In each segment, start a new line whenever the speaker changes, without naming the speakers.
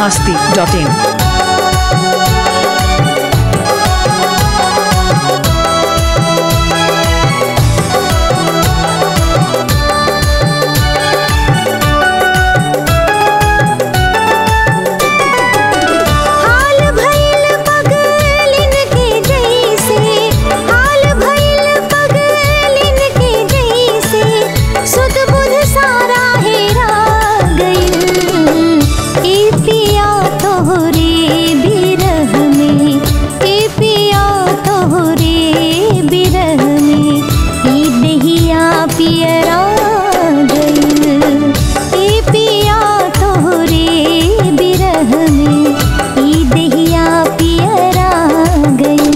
masti.in.
हाल भइल पगलिन के जैसे हाल भइल पगलिन के जैसे सुध बुध सारा हेरा गइल ए पिया तोहरे बिरह में ए पिया तोहरे बिरह में ई दहिया पियरा गइल ए पिया तोहरे बिरह में ई दहिया पियरा गइल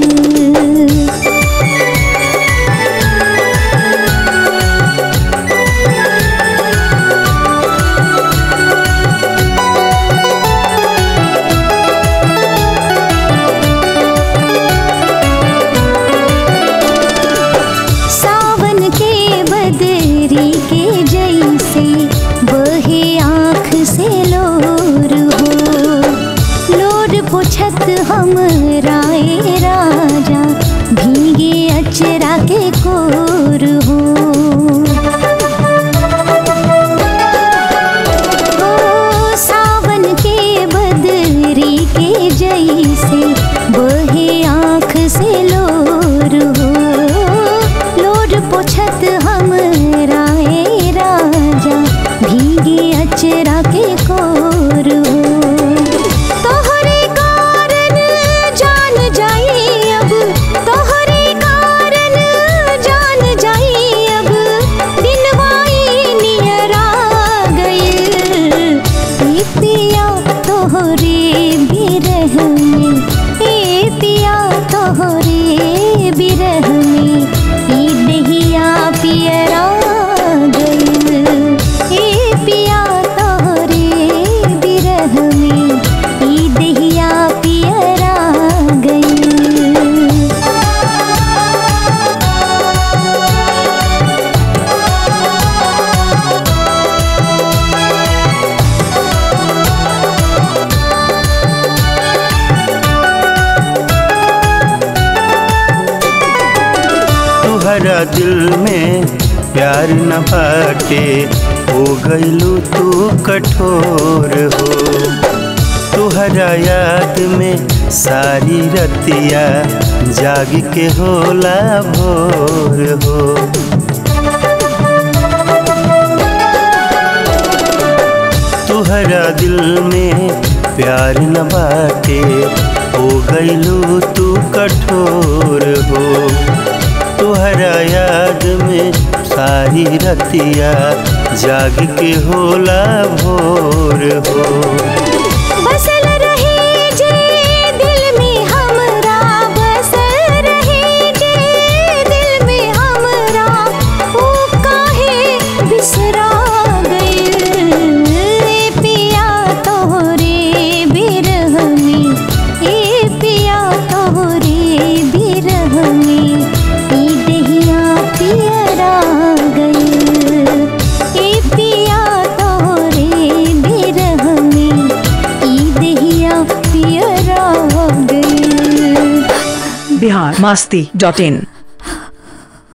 सावन के बदरी के जैसे बहे आँख से लोर हो लोर पुछत हम राय राजा भीगे अचरा के कोर हो ओ सावन के बदरी के जैसे बहे आँख से लोर हो लोर पुछत हम राय राजा भीगे अचरा के कोर हो तोहरे कारण जान जाई अब तोहरे कारण जान जाई अब दिनवाई नियरा गइल ए पिया तोहरे बिरह में ए पिया तोहरे बिरह में ई दहिया पियरा गइल ए पिया तोहरे बिरह में ई दहिया पियरा गइल
तुहरा दिल में प्यार न बाटे हो गइलू तू कठोर हो तुहरा याद में सारी रतिया जाग के होला भोर हो तुहरा दिल में प्यार न बाटे हो गइलू तू कठोर हो तुहरा याद में सारी रतिया जाग के होला भोर हो
बसल रहे जे दिल में हमरा बसल रहे जे दिल में हमरा ओ काहे बिसरा गइल ए पिया तोहरे बिरह में ए पिया तोहरे बिरह में ई दहिया पियरा गइल ए पिया तोहरे बिरह में ई दहिया पियरा गइल
Bihar masti.in.